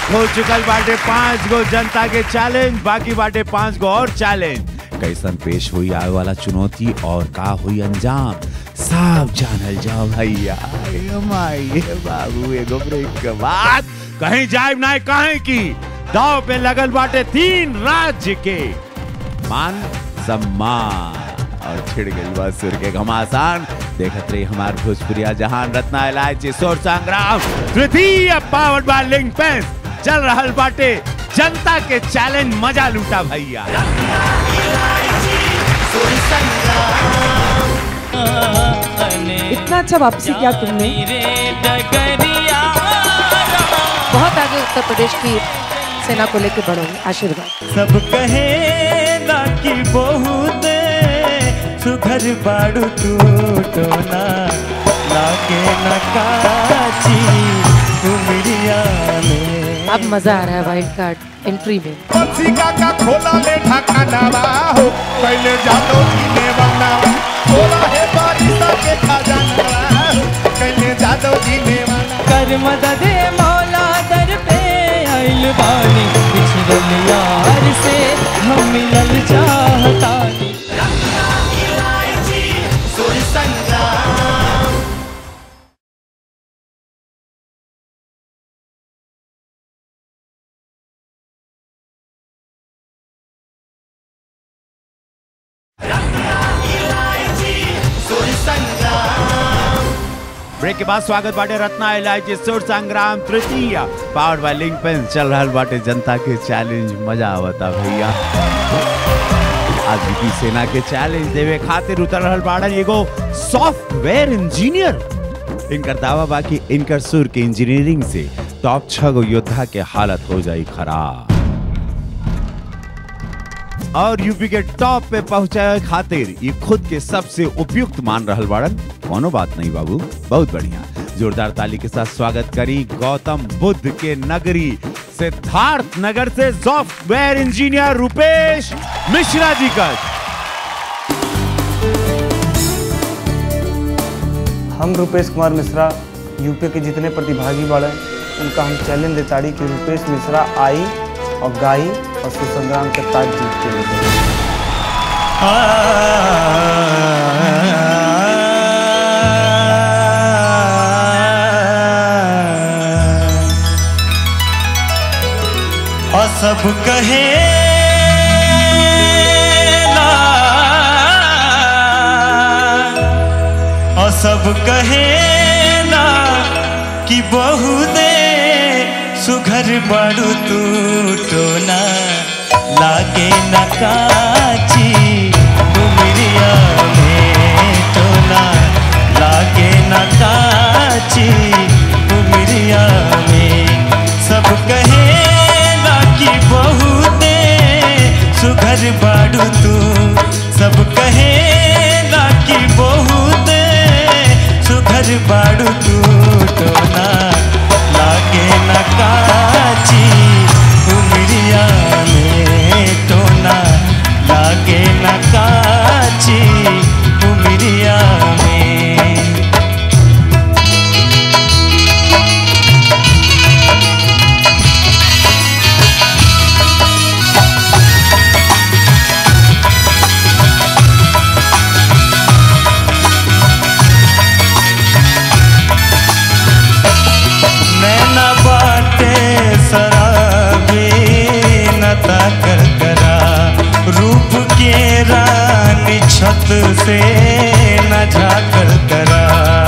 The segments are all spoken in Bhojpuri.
हो चुकल बाटे पांच गो जनता के चैलेंज बाकी बाटे पांच गो और चैलेंज कैसन पेश हुई आगे वाला चुनौती और का हुई अंजाम सब जानल जाओ भैया ए माई ए बाबू एगो ब्रेक के बाद कहीं जाए ना कहीं की दाव पे लगल बाटे तीन राज्य के मान सम्मान और छिड़ गई बा सुर के घमासान देखत रही हमार भोजपुरिया जहान रत्ना इलायची सोर संग्राम तृतीय पावर्ड बाय लिंक पेंस चल रहल बाटे जनता के चैलेंज मजा लूटा भैया इतना अच्छा वापसी किया तुमने बहुत आगे उत्तर प्रदेश की सेना को लेकर बढ़ोगे आशीर्वाद सब कहे ना कि बहुत सुघर बाड़ू तू टोना लागे न काची उमरिया में अब मजा आ रहा है वाइल्ड कार्ड एंट्री में पक्षिका का खोला ले ढकानावा हो पहले जानो जीने वाला खोला है बारिशा के खजानावा पहले जानो जीने वाला कर मदद मौला दर पे आइल बानी पिछड़ल यार से हम मिलल चाहतानी ब्रेक के बाद स्वागत बाटे रत्ना इलायची सुर संग्राम तृतीय पावर्ड बाय लिंक पेंस चल रहल बाटे जनता के चैलेंज मजा आवता भैया आज की सेना के चैलेंज देवे खातिर उतर रहल बाड़न एगो सॉफ्टवेयर इंजीनियर इनकर दावा बाकी इनकर सुर के इंजीनियरिंग से टॉप छह गो योद्धा के हालत हो जाई खराब और यूपी के टॉप पे पहुंचाए खातिर ये खुद के सबसे उपयुक्त मान रहल बाड़न कोनो बात नहीं बाबू बहुत बढ़िया जोरदार ताली के साथ स्वागत करी गौतम बुद्ध के नगरी सिद्धार्थ नगर से सॉफ्टवेयर इंजीनियर रुपेश मिश्रा जी का हम रुपेश कुमार मिश्रा यूपी के जितने प्रतिभागी बाड़े उनका हम चैलेंज देताड़ी कि रुपेश मिश्रा आई और गाई और सुसंग्राम के ताज जीत के लिए और सब कहे ना और सब कहे ना कि बहु दे सुघर बड़ू तू टोना लागे न काची उमरिया में टोना लागे न काची उमरिया में सब कहे ना कि बहुते सुघर बाड़ू तू सब कहे ना कि बहुते सुघर बाड़ू तू टोना लागे न काची उमरिया में टोना लागे न काची उमरिया में नैना बाटे शराबी नता कर करा रूप के रानी छत से न झाकर करा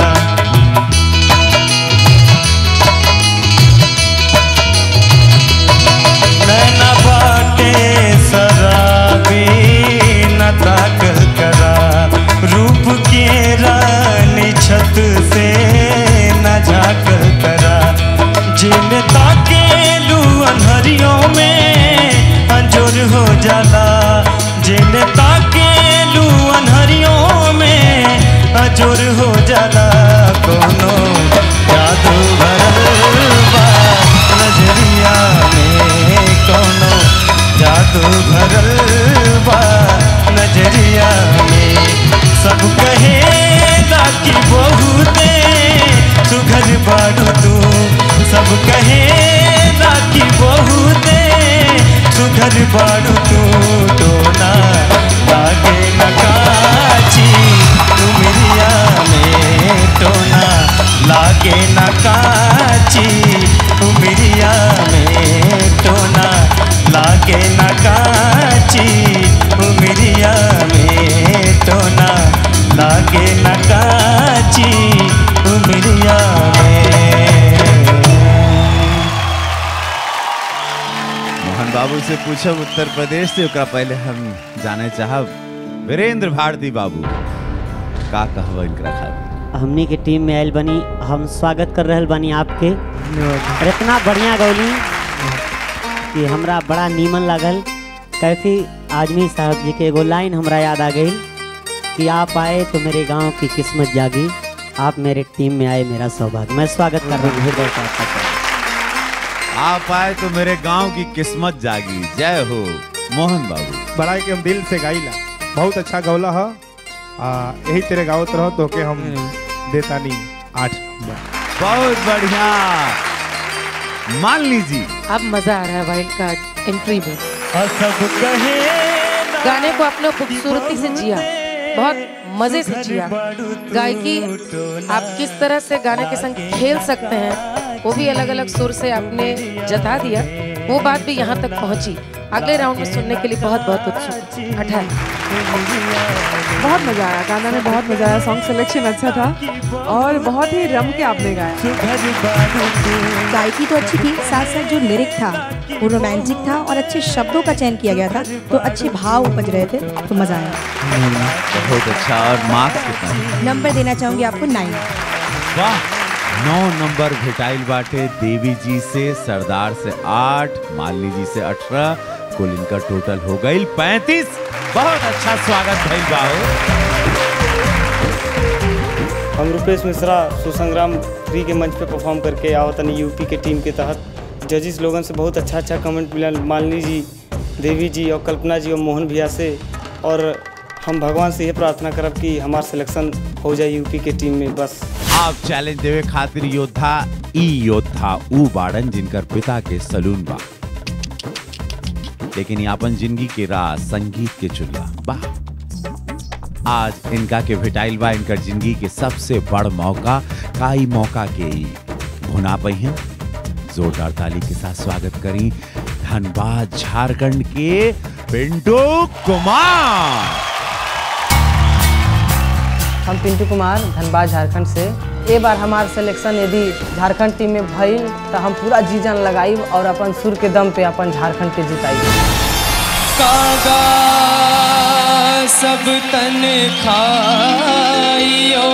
नैना बाटे शराबी नता कर करा रूप के रानी छत से न झाकर करा जिन ताके लू अनहरियों में अंजोर हो जाला जिन ताके लू अनहरियों में अंजोर हो जाला कोनो जादू भरल बा नजरिया में कोनो जादू भरल बा नजरिया में सब कहे कि बहुते सुघर बाड़ू तू सब कहे कि बाबू से पूछब उत्तर प्रदेश से ओकरा पहले हम जाने चाहब वीरेंद्र भारती बाबू का कहब इनकरा खातिर हमनी के टीम में आयल बनी हम स्वागत कर रहल बनी आपके और इतना बढ़िया गौली कि हमरा बड़ा नीमन लागल कैफी आजमी साहब जी के एगो लाइन हमरा याद आ गई कि आप आए तो मेरे गांव की किस्मत जागी आप मेरे टीम में आए मेरा सौभाग्य मैं स्वागत कर रहा हूँ हृदय से आपका आप आए तो मेरे गांव की किस्मत जागी जय हो मोहन बाबू बड़ा के हम दिल से गाइला बहुत अच्छा गौला है आ यही तेरे गावत रहो तो के हम देता नहीं आठ नंबर बहुत बढ़िया मान लीजिए अब मजा आ रहा है वाइल्ड कार्ड एंट्री में सब कहे गाने को अपने खूबसूरती से जिया बहुत मजे से जिया गायकी आप किस तरह से गाने के संग खेल सकते हैं वो भी अलग अलग सुर से आपने जता दिया वो बात भी यहाँ तक पहुँची अगले राउंड में सुनने के लिए बहुत बहुत उत्सुक अठारह बहुत मजा आया गाना में बहुत मजा आया सॉन्ग सिलेक्शन अच्छा था और बहुत ही रम के आपने गाया गायकी तो अच्छी थी साथ साथ जो लिरिक था वो रोमांटिक था और अच्छे शब्दों का चयन किया गया था तो अच्छे भाव उपज रहे थे तो मजा आया बहुत अच्छा और मार्क्स कितना है? नंबर देना चाहूंगी आपको नाइन वाह नौ नंबर भेटाइल बाटे देवी जी से सरदार से आठ मालिनी जी से अठारह कुल इनका टोटल हो गई पैंतीस बहुत अच्छा स्वागत भइल बाहो हम रुपेश मिश्रा सुसंग्राम थ्री के मंच पे परफॉर्म करके आवतन यूपी के टीम के तहत जजिस लोगन से बहुत अच्छा अच्छा कमेंट मिला मालिनी जी देवी जी और कल्पना जी और मोहन भैया से और हम भगवान से ये प्रार्थना करब कि हमार सिलेक्शन हो जाए यूपी के टीम में बस आप चैलेंज देवे खातिर योद्धा ई योद्धा ऊ बाड़न जिनकर पिता के सलून बा लेकिन यापन जिंदगी के राह संगीत के चुल्ला बा आज इनका के भेटाइल बा इनकर जिंदगी के सबसे बड़ मौका काई मौका के ई भुना पई हैं जोरदार ताली के साथ स्वागत करी धनबाद झारखंड के पिंटू कुमार हम पिंटू कुमार धनबाद झारखंड से ए बार हमार सिलेक्शन यदि झारखंड टीम में भइल तो हम पूरा जी जान लगाइब और अपन सुर के दम पे अपन झारखंड के जिताइब कागा सब तन खाइयो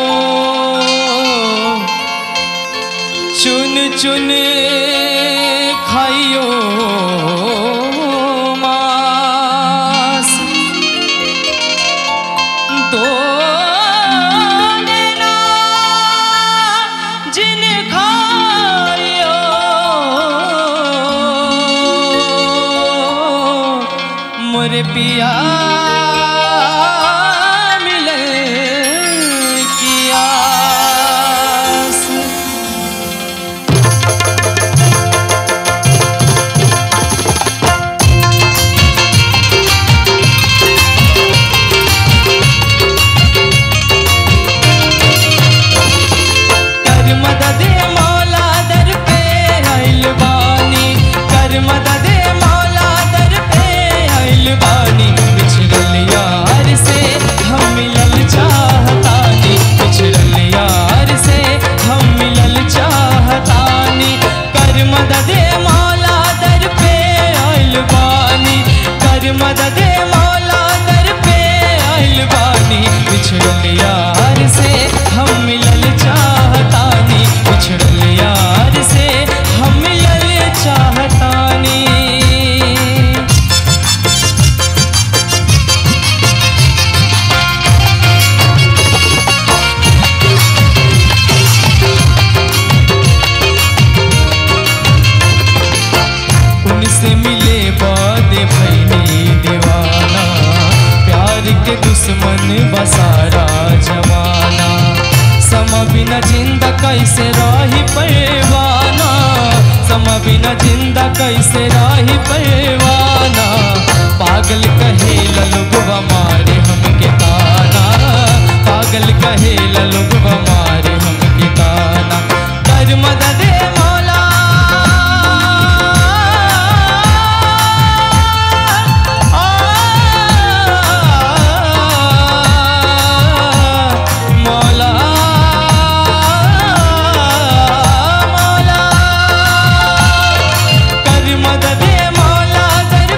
चुन चुन खाइयो मास दो नैना जिन खाइयो मोरे पिया मिले किया कर मदद मौला दर पे आइल बानी कर मदद मौला दर पे आइल बानी बिछड़ल यार से हम मिलल चाहतानी बिछड़ल यार से हम मिलल चाहतानी कर मदद मौला दर पे आइल बानी कर मदद मौला दर पे आइल बानी बिछड़ल यार से हम मिलल चाहतानी बिछड़ल यार से हम मिलल चाहतानी उनसे मिले बाद भैनी दीवाना प्यार के दुश्मन बसारा जमाना समा बिना जिंदा कैसे राही पैवाना समा बिना जिंदा कैसे राही पैवाना पागल कहे लोगवा मारे हमके ताना पागल कहे लोगवा मारे हमके ताना कर मदद मौला मौला मौला कर मदद मौला दर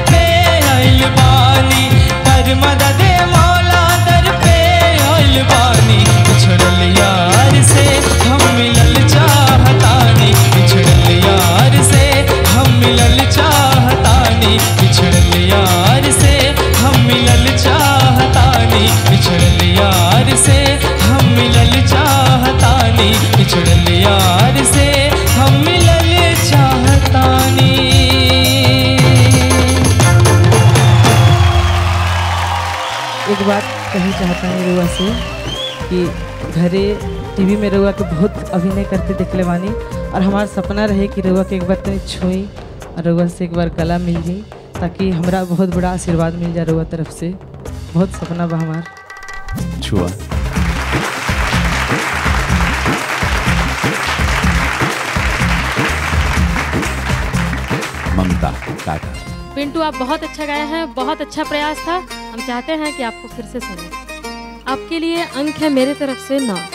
बात कही चाहता हूँ रुआ से कि घरे टीवी में रुआ के बहुत अभिनय करते देखले बानी और हमारा सपना रहे कि रुआ के एक बार तनी छुई और रुआ से एक बार गला मिल जाई ताकि हमरा बहुत बड़ा आशीर्वाद मिल जाए रुआ तरफ से बहुत सपना बा हमार छुआ ममता काका पिंटू आप बहुत अच्छा गाए हैं बहुत अच्छा प्रयास था हम चाहते हैं कि आपको फिर से सुने आपके लिए अंक है मेरे तरफ से नौ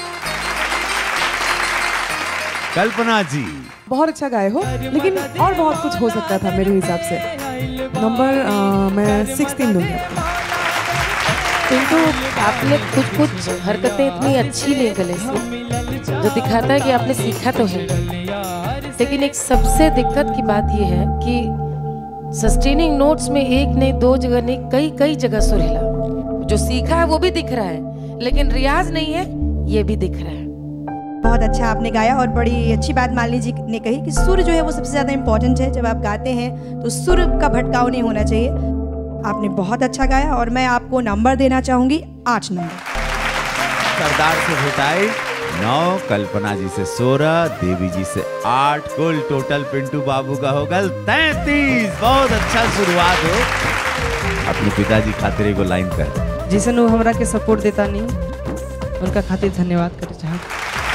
कल्पना जी बहुत अच्छा गाए हो लेकिन और बहुत कुछ हो सकता था मेरे हिसाब से नंबर अ, मैं सिक्सटीन दूंगी किंतु आपने कुछ कुछ हरकतें इतनी अच्छी ली गले से जो दिखाता है कि आपने सीखा तो है लेकिन एक सबसे दिक्कत की बात यह है कि सस्टेनिंग नोट्स में एक नहीं दो जगह नहीं कई कई जगह सुर हिला जो सीखा है वो भी दिख रहा है लेकिन रियाज नहीं है ये भी दिख रहा है बहुत अच्छा आपने गाया और बड़ी अच्छी बात मालिनी जी ने कही कि सुर जो है वो सबसे ज़्यादा इम्पोर्टेंट है जब आप गाते हैं तो सुर का भटकाव नहीं होना चाहिए आपने बहुत अच्छा गाया और मैं आपको नंबर देना चाहूंगी आठ नंबर सरदार से भेटाई नौ कल्पना जी से सोलह देवी जी से आठ कुल टोटल पिंटू बाबू का होगा तैतीस बहुत अच्छा शुरुआत हो अपने पिताजी खातिर एगो लाइन कर जिसन वो हमरा के सपोर्ट देता नहीं उनका खातिर धन्यवाद करे चाहत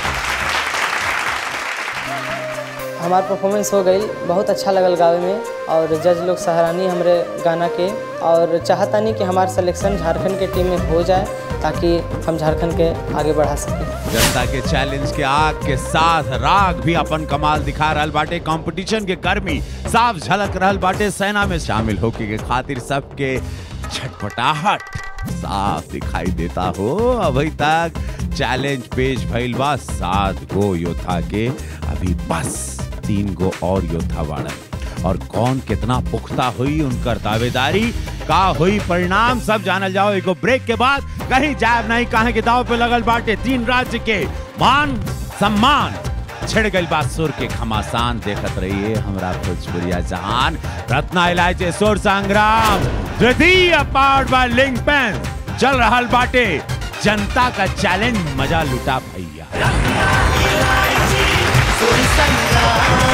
हमार परफॉर्मेंस हो गई बहुत अच्छा लगल गावे में और जज लोग सराहनी हमरे गाना के और चाहतानी कि हमार सिलेक्शन झारखंड के टीम में हो जाए ताकि हम झारखंड के आगे बढ़ा सकें जनता के चैलेंज के आग के साथ राग भी अपन कमाल दिखा रहल बाटे कंपटीशन के गर्मी साफ झलक रहल बाटे सेना में शामिल होके के खातिर सबके छटपटाहट साफ दिखाई देता हो अभी तक चैलेंज पेश भइल बा सात गो योद्धा के अभी बस तीन गो और योद्धा बाड़न और कौन कितना पुख्ता हुई उनकर दावेदारी का हुई परिणाम सब जानल जाओ एगो ब्रेक के बाद कहीं जायब नहीं कहे के दाव पे लगल बाटे तीन राज्य के मान सम्मान छिड़ गई बात सुर के घमासान देखत रहिए हमरा भोजपुरिया जहान रत्ना इलायचे सुर संग्राम द्वितीय पार्ट बाय लिंक पेन चल रहल बाटे जनता का चैलेंज मजा लुटा भैया सुर संग्राम